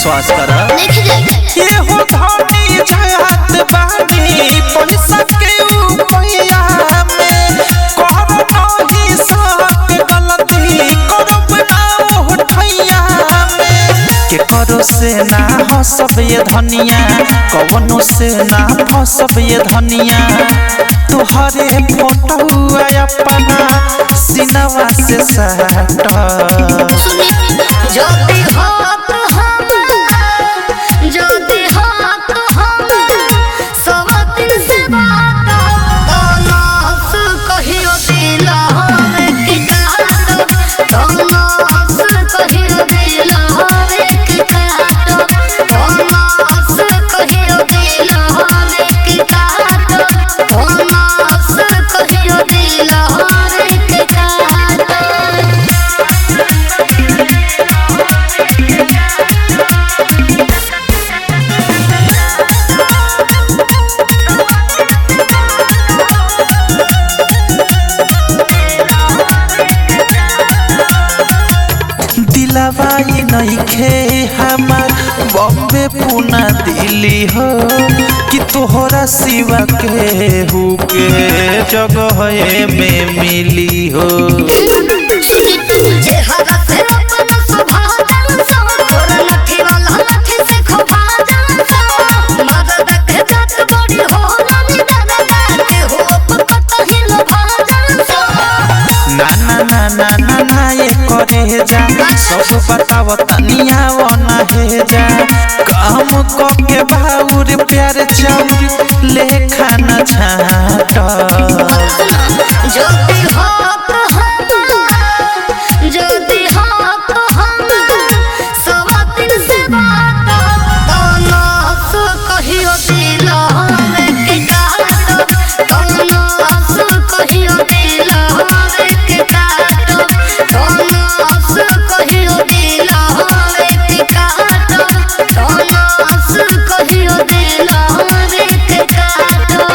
विश्वास कर देख जाएगा ये हो धनी जात बानी पैसा के उपया में कहर नहीं सक गलती करब ना उठैया में के करो से ना हसब ये धनिया कवनो से ना फसब ये धनिया तुहरे फोटो अपना सिनवा से सट ज्योति हो तो हम ज्योति हो तो हम सब दिन से बात तनास कहियो दिल हवे के काट तनास कहियो दिल हवे के काट तनास कहियो दिल हवे के काट तनास कहियो दिल हवे के काट दिलवा ई नइखे हमार बॉम्बे पुना दिल्ली हो कि तोहरा सिवा के हु के जगह में मिली हो चेहरा से अपना स्वभाव जान सो तोरा लठी वाला लठी से खभा जान सो मदद के जात बड़ी हो रानी दादा दादी हो पकत ही लभा जान सो ना ना ना ना ना ना ये करे जा सब बताव तनिया वना हे जा काम क के बाउर प्यार चाउर ले खाना छाट ज्योति हो तो हम ज्योति हो तो हम सब दिन से बात तनास कहियो दिल हवे के काट तनास कहियो दिल हवे के काट तनास कहियो दिल हवे के काट तनास कहियो दिल हवे के काट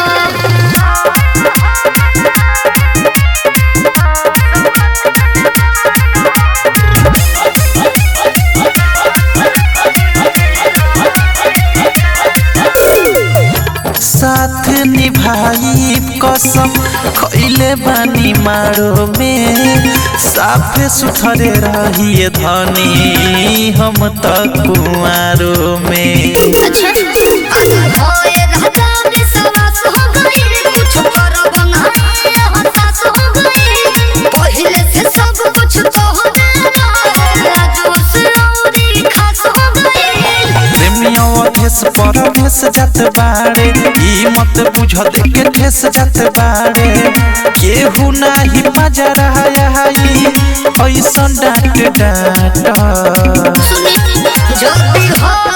साथ निभाई कसम खैले बानी मारो में साफे सुथरे रहिए धनी हम त कुआरो में अच्छा होए राजा विश्वास हो गई कुछ करब नहीं हताश हो गई पहले से सब कुछ तो हो राजो से औरी खास हो गई प्रेमियों अधेस परभेस जात बाड़े ई मत बुझ देखे ठेस जात बाड़े केहू नाही मजरा आई ऐसन डांट डांट सुनी ज्योति हो